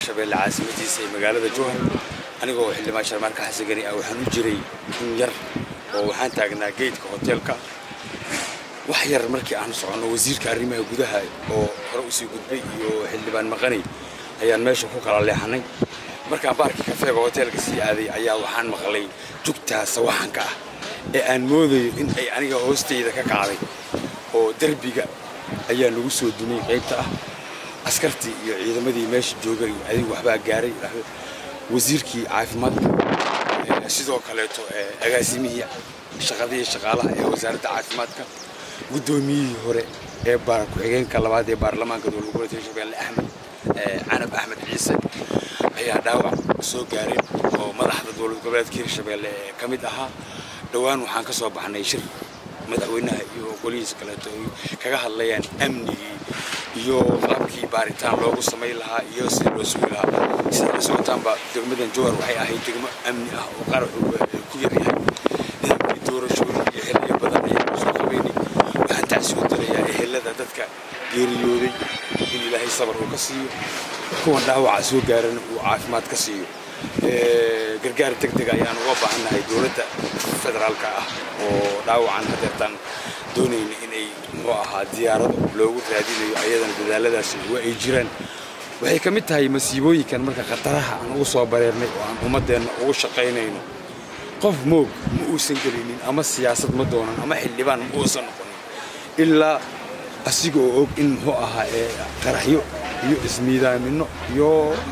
shabeelle caasimadiisa ee magaalada jowhar anigoo xildhibaan sharmaarka xasan gani ah waxaan u jiray in yar oo waxaan taagnaa geedka hoteelka wax yar markii aan soconno wasiirka arrimaha gudaha oo hore usii gudbay iyo xildhibaan maqanay ayaan meesha ku kala leexanay markaan baarkii kafeega hoteelka sii aaday ayaa waxaan maqlay jugtaa sawaxanka ah ee aan moodayo in ay aniga hoostayda ka kacday oo derbiga ayaa lagu soo dumay qaybta ah askartii iyo ciidamadii meesha joogay adigu waxbaa gaaray wasiirkii caafimaadka sidoo kaleeto agaasimihii shaqadihii shaqaalaha ee wasaaradda caafimaadka guddoomiyihii hore ee ku-xigeenka labaad ee baarlamaanka dowlad goboleedka hirshabeelle axmed canab axmed ciise ayaa dhaawac soo gaareen oo madaxda dowlad goboleedka hirshabeelle ee ka mid ahaa dhowaan waxaan ka soo baxnay shir madaxweynaha iyo golihiisa kaleeto ay kaga hadlayaan amnigii iyo qaabkii baaritaan loogu samayn lahaa iyo sida loo sugi lahaa sida la socotaanba degmadan jowhar waxay ahayd degmo amni ah oo qaraxu ku yaryahay nidaamkii doorashooyin iyo xilliyo badan ayaan soo qabeynay waxaan tacsiyo dirayaa ehelada dadka geeriyooday in ilaahay sabar uu ka siiyo kuwan dhaawaca soo gaarana uu caafimaad ka siiyo gargaar deg deg ayaan uga baahannahay dowladda federaalka ah oo dhaawacan hadeertaan doonayna inay muxuu ahaa diyaarado loogu raadinayo ayadana dadaaladaasi waa ay jiraan waxay ka mid tahay masiibooyinkan marka khataraha aan ugu soo bareernay oo aan ummaddeenna ugu shaqaynayno qof moog ma uusan gelinin ama siyaasad ma doonan ama xildhibaan ma uusan noqonin ilaa asiga oo og in muxuu ahaa qaraxyo iyo ismiidaaminno iyo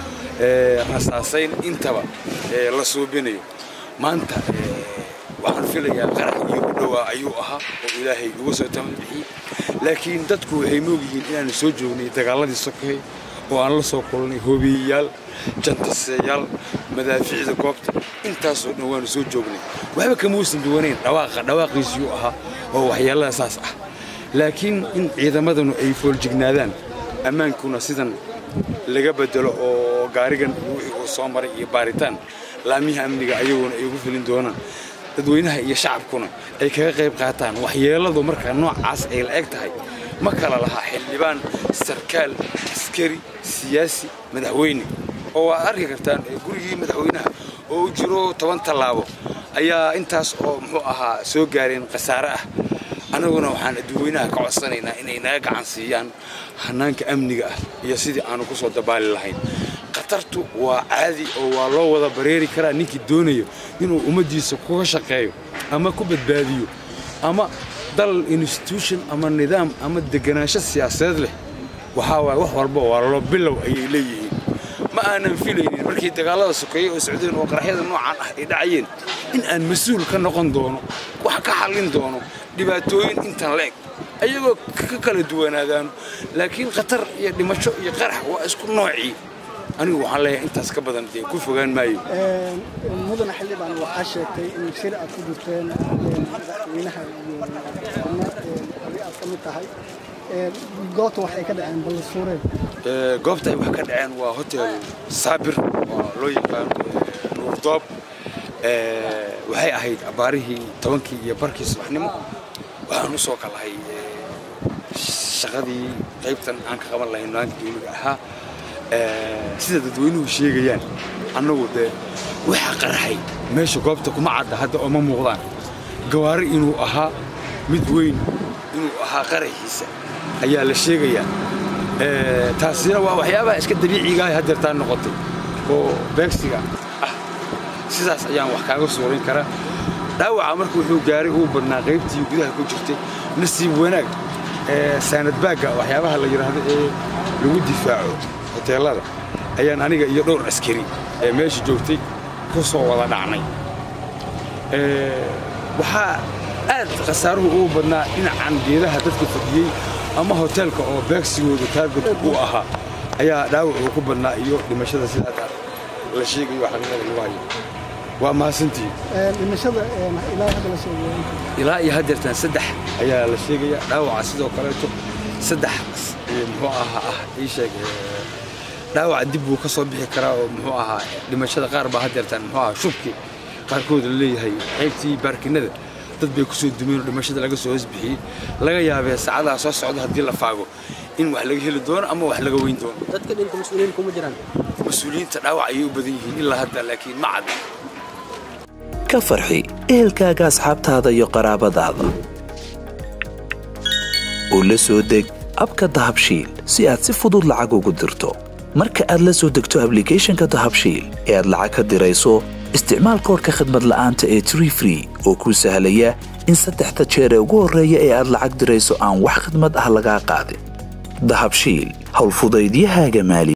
rasaasayn intaba la suubinayo maanta waxaan filayaa qarax iyo u dhowaa ayuu ahaa oo ilaahay uga soo tamad bixiyey laakiin dadku waxay moogyihiin inaanu soo joognay dagaaladii sokeey oo aan la soo kulnay hobiyeyaal jantaseeyaal madaafiicda goobta intaasoo dhan waanu soo joognay waxba kama uusan duwanayn dhawaaqa dhawaaqiisiyuu ahaa oo waxyeellada saas ah laakiin in ciidamadanu ay fooljignaadaan ammaankuna sidan laga bedelo oo gaarigan wixii uu soo maray iyo baaritaan laamiha amniga ayaguna ay ugu filin doonaan dadweynaha iyo shacabkuna ay kaga qayb qaataan waxyeelladu markaa noocaas ay la eg tahay ma kala lahaa xildhibaan sarkaal askari siyaasi madaxweyne oo waad arki kartaan gurigii madaxweynaha oo u jiro toban tallaabo ayaa intaas oo muxuu ahaa soo gaareen khasaare ah annaguna waxaan dadweynaha ka codsanaynaa inay naga gacan siiyaan hanaanka amniga ah iyo sidii aanu ku soo dabaali lahayn khatartu waa caadi oo waa loo wada bareeri karaa ninkii doonayo inuu ummaddiisa kuga shaqeeyo ama ku badbaadiyo ama dal institution ama nidaam ama deganaansho siyaasadeed leh waxaa waay wax walba waa loo bilow ayay leeyihiin ma aanan filaynin markii dagaallada sokeeye oo socdeen oo qaraxyada noocan ah ay dhacayeen in aan mas-uul ka noqon doono wax ka xallin doono dhibaatooyin intan la eg ayagoo ka kala duwanaadaano laakiin khatar iyo dhimasho iyo qarax waa isku noocii anigu waxaan leeyahay intaas ka badan dee ku fogaan maayo mudane xildhibaan waxaa sheegtay in shir aad ku jirteen madaxweynaha iyo xubno abi aad ka mid tahay goobta waxay ka dhaceen ballisuureen goobta ay wax ka dhaceen waa hotel saabir oo loo yaqaano nuurdoob waxay ahayd abaarihii tobankii iyo barkii subaxnimo waxaan u soo kalahay shaqadii qaybtan aan ka qaban lahayn maanta dawliga ahaa sida dadweynuhu sheegayaan annagu dee waxa qaraxay meesha goobta kuma cadda hadda oo ma muuqdaan gawaari inuu ahaa mid weyn inuu ahaa qaraxiisa ayaa la sheegayaa taasina waa waxyaabaha iska dabiiciga ah hadeertaan noqotay oo beegsiga ah sidaas ayaan wax kaaga suurin karaa dhaawaca marka wuxuu gaaray uu badnaa qaybtii gudaha ku jirtay nasiib wanaag saanadbaagga waxyaabaha la yidhaahdo ee lagu difaaco hoteellada ayaan aniga iyo dhowr askari ee meesha joogtay ku soo wada dhacnay waxaa aad khasaaruhu ugu badnaa dhinacan geedaha dadka fadhiyey ama hoteelka oo beegsigooda taargetku uu ahaa ayaa dhaawac uu ku badnaa iyo dhimashada sida hadda la sheegayo xaqiiqada lagu hayo waa mahadsantihiin dhimashada ilaa hadda la soo ilaa iyo haddeertan saddex ayaa la sheegaya dhaawaca sidoo kaleeto saddex muxuu ahaa ah ii sheeg dhaawaca dib buu ka soo bixi karaa oo muxuu ahaa dhimashada qaar baa haddeertan muxuu ahaa shubkii qaarkood la leeyahay qaybtii baarkinada dad bay ku soo dumeen oo dhimashada laga soo hoosbixiyey laga yaabee saacadaha soo socda haddii la faago in wax laga heli doono ama wax laga weyn doono dadka dhinta mas-uuliyiin kuma jiraan mas-uuliyiinta dhaawac ayay u badan yihiin ilaa hadda laakiin ma cadda ka farxi ehelkaaga asxaabtaada iyo qaraabadaada oo la soo deg abka dahabshiil si aad si fudud lacag ugu dirto marka aad la soo degto ablicathonka dahabshiil ee aad lacag ka dirayso isticmaal koorka khadmad la'aanta ee tree free oo kuu sahlaya in saddexda jeer ee ugu horreeya ee aad lacag dirayso aan wax khadmad ah lagaa qaadin dahabshiil howlfudaydiyahaaga maali